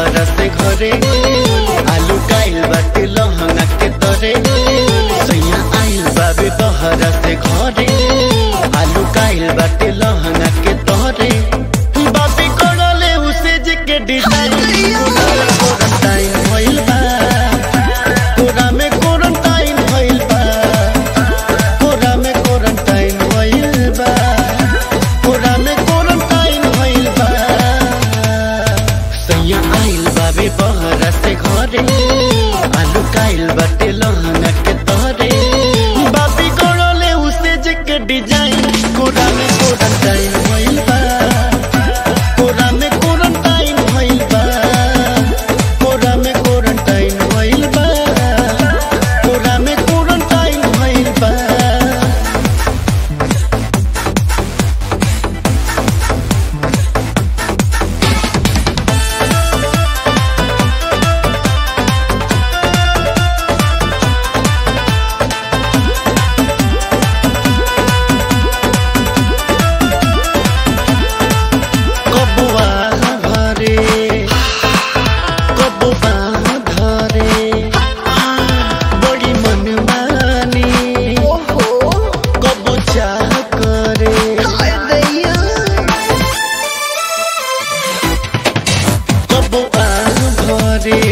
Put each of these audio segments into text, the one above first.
बहरा से घरे आलू काइल बाटे लहंगा के तरे सैया आइल बाबे बहरा से घरे आलू काइल बाटे लहंगा के तरे बाबी कोड़ले उसे जे के डिजाइन कोरंटाइन भइल बा कोरा में कोरंटाइन भइल बा कोरा में कोरंटाइन भइल बा कोरा में कोरंटाइन भइल बा सैया आइल बाबे बहरा से घरे आलू काइल बाटे लहंगा के तहरे बाबी कोड़ले उसे जे के डिजाइन कोरा में कोरंटाइन भइल बा कोरा में कोरंटाइन भइल बा कोरा में कोरंटाइन भइल बा कोरा में कोरंटाइन भइल बा कबुआ घरे कबुआ घरे बड़ी मनमानी कबु चाह करे कबुआ घरे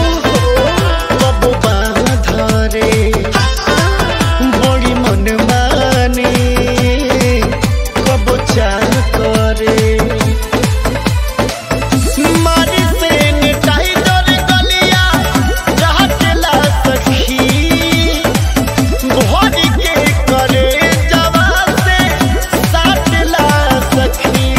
कबुआ धरे बड़ी मनमानी कबु चाह करे मारी से निटाई डोर गलिया रहतला सखी घोड़ी के करे जवा से साटला सखी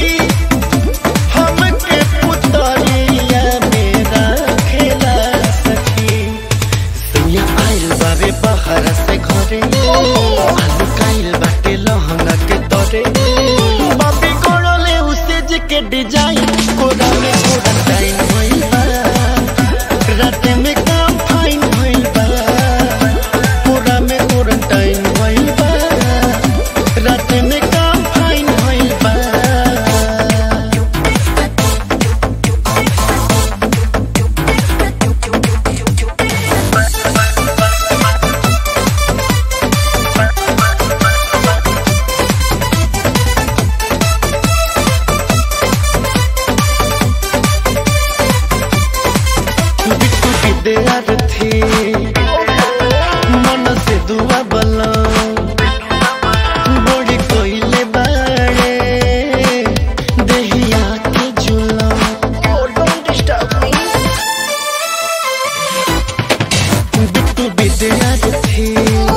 हमके पुतरिया मेरा खेला सखी सैया आइल बाबे बहरा से घरे आलू काइल बाटे लहंगा के तरे बाबी कोड़ले उसे जे के डिजाइन कोरा में कोरा टाइन भइल बा राते में काम फाइन भइल बा कोरा में कोरा टाइन भइल बा राते में काम फाइन भइल बा बिट्टू विद्यार्थी मन से दुआ बला बड़ी कोइले बाड़े देहिया के झूला बिट्टू विद्यार्थी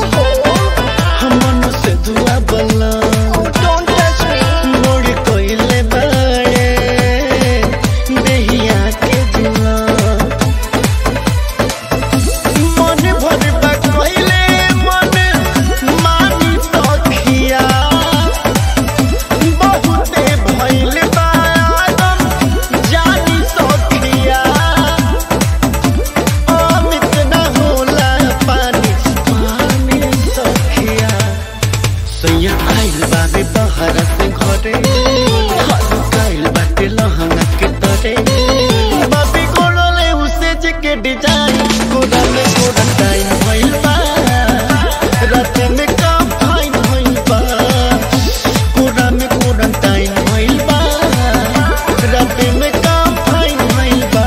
मन से दुआ बला बड़ी कोइले बाड़े देहिया के झूला मन भर बा कहिले मन मानी सखिया बहुते भइल बा आदम जानी सखिया अमित न होला पानी पानी सखिया सैया आइल बाबे बहरा से घरे हालू काइल बाटे लहंगा के तरे बाबी कोड़ले उसे जे के डिजाइन कोरा में कोरा टाइम भइल बा रात में काम फाइन भइल बा कोरा में कोरा टाइम भइल बा रात में काम फाइन भइल बा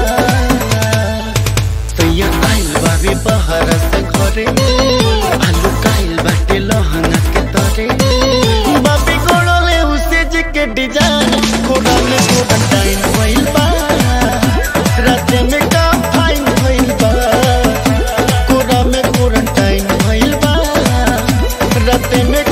सैया आइल बाबे बहरा से घरे आलू काइल बाटे लहंगा के तरे बाबी कोड़ले उसे जे के डिजाइन कोरा में कोरा टाइम भइल बा रात में काम फाइन भइल बा कोरा में कोरा टाइम भइल बा रात में